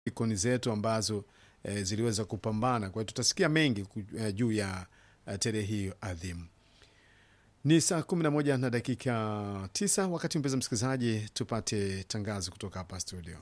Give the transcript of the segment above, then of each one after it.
ikoni zetu ambazo eh, ziliweza kupambana. Kwa hiyo tutasikia mengi ku- eh, juu ya eh, tarehe hiyo adhimu. Ni saa 11 na dakika 9, wakati mpenzi msikilizaji, tupate tangazo kutoka hapa studio.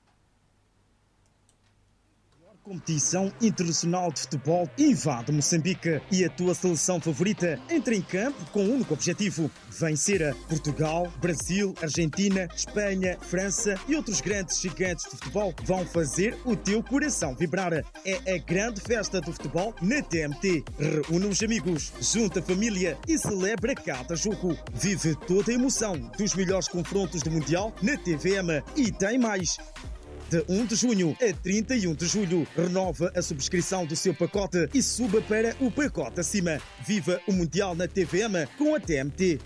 Competição Internacional de Futebol invade Moçambique e a tua seleção favorita entra em campo com um único objetivo: vencer Portugal, Brasil, Argentina, Espanha, França e outros grandes gigantes de futebol vão fazer o teu coração vibrar. É a grande festa do futebol na TMT. Reúne os amigos, junta a família e celebra cada jogo. Vive toda a emoção dos melhores confrontos do Mundial na TVM e tem mais. De 1 de junho a 31 de julho, renova a subscrição do seu pacote e suba para o pacote acima. Viva o Mundial na TVM com a TMT.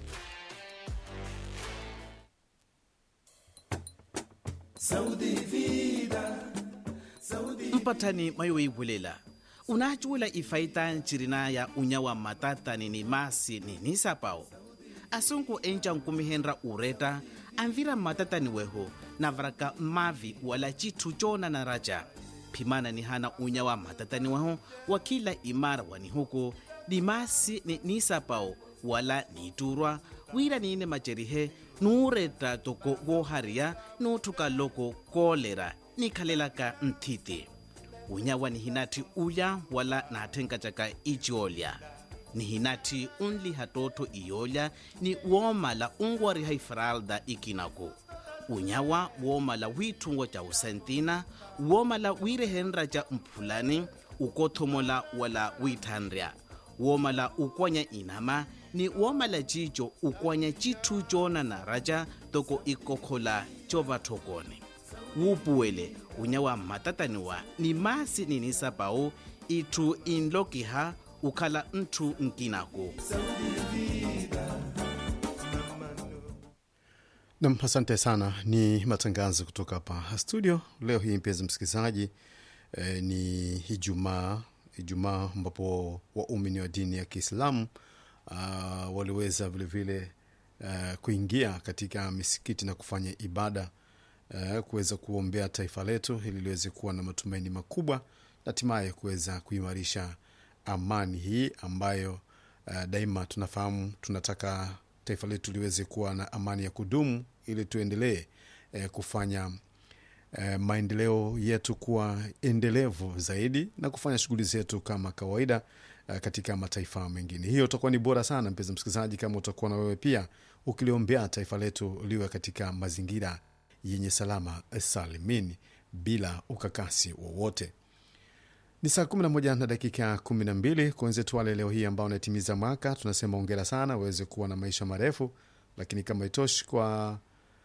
mpatani mayowe bulela una chula ifaita nchirina ya unya wa matatani ni masi ni nisapao asunku enca nkumihenra ureta anvira matatani weho navaraka mavi wala chithu chona na raja phimana ni hana unya wa matatani weho wa kila imara wani huku ni masi ni nisapao wala niturwa wira niine macerihe nuureta toko wohariya nuuthuka loko koolera nikhalelaka nthiti unyawa ni hinati ulya wala naathenkatyaka icoolya ni hinati unliha tootho iyoolya ni woomala unwariha ifralda ikinaku unyawa woomala wiithungo ca usentina woomala wiirehenra ca mphulani ukothomola wala wiithanrya woomala ukwanya inama ni woomala cico ukwanya cithu coonana raca toko ikokhola covathokone wuupuwele unya wa mmatataniwa ni masi ninisapau itthu inlokiha ukhala nthu nkinaku Nam, asante sana. Ni matangazo kutoka hapa studio leo hii, mpenzi msikilizaji. Eh, ni Ijumaa, Ijumaa ambapo waumini wa dini ya Kiislamu uh, waliweza vilevile uh, kuingia katika misikiti na kufanya ibada uh, kuweza kuombea taifa letu ili liweze kuwa na matumaini makubwa na hatimaye kuweza kuimarisha amani hii ambayo uh, daima tunafahamu tunataka taifa letu liweze kuwa na amani ya kudumu ili tuendelee eh, kufanya eh, maendeleo yetu kuwa endelevu zaidi na kufanya shughuli zetu kama kawaida eh, katika mataifa mengine. Hiyo utakuwa ni bora sana, mpenzi msikilizaji, kama utakuwa na wewe pia ukiliombea taifa letu liwe katika mazingira yenye salama salimini bila ukakasi wowote. Ni saa 11 na dakika 12 kwa wenzetu wale leo hii ambao wanatimiza mwaka, tunasema ongera sana, waweze kuwa na maisha marefu, lakini kama itoshi kwa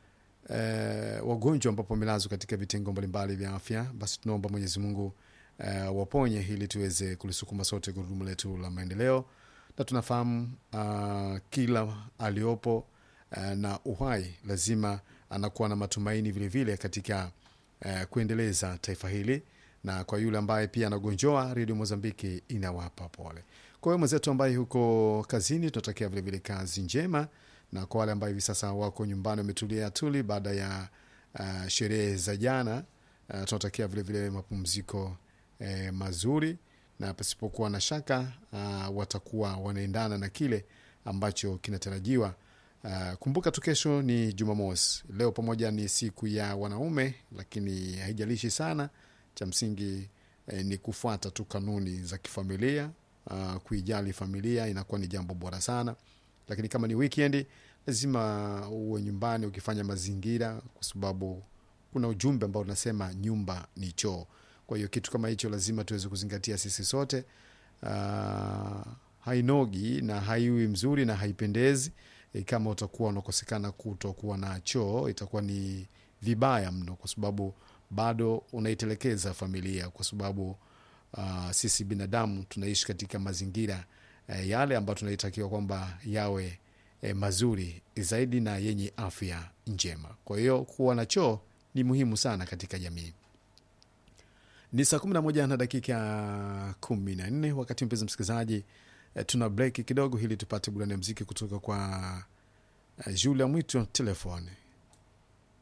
eh, wagonjwa ambapo wamelazwa katika vitengo mbalimbali vya afya, basi tunaomba Mwenyezi Mungu eh, waponye ili tuweze kulisukuma sote gurudumu letu la maendeleo, na tunafahamu uh, kila aliopo uh, na uhai lazima anakuwa na matumaini vilevile vile katika uh, kuendeleza taifa hili na kwa yule ambaye pia anagonjoa, redio Mozambiki inawapa pole. Kwa hiyo mwenzetu ambaye huko kazini, tunatakia vilevile kazi njema, na kwa wale ambao hivi sasa wako nyumbani wametulia tuli baada ya uh, sherehe za jana uh, tunatakia vilevile mapumziko eh, mazuri, na pasipokuwa na shaka uh, watakuwa wanaendana na kile ambacho kinatarajiwa. Uh, kumbuka tu kesho ni Jumamosi, leo pamoja ni siku ya wanaume, lakini haijalishi sana cha msingi eh, ni kufuata tu kanuni za kifamilia. Uh, kuijali familia inakuwa ni jambo bora sana, lakini kama ni weekend lazima uwe nyumbani ukifanya mazingira, kwa sababu kuna ujumbe ambao unasema nyumba ni choo. Kwa hiyo kitu kama hicho lazima tuweze kuzingatia sisi sote. Uh, hainogi na haiwi mzuri na haipendezi e, kama utakuwa unakosekana kutokuwa na choo, itakuwa ni vibaya mno, kwa sababu bado unaitelekeza familia, kwa sababu uh, sisi binadamu tunaishi katika mazingira uh, yale ambayo tunaitakiwa kwamba yawe uh, mazuri zaidi na yenye afya njema. Kwa hiyo kuwa na choo ni muhimu sana katika jamii. Ni saa 11 na dakika 14, wakati mpenzi msikilizaji, uh, tuna break kidogo ili tupate burudani ya mziki kutoka kwa uh, Julia Mwito telefoni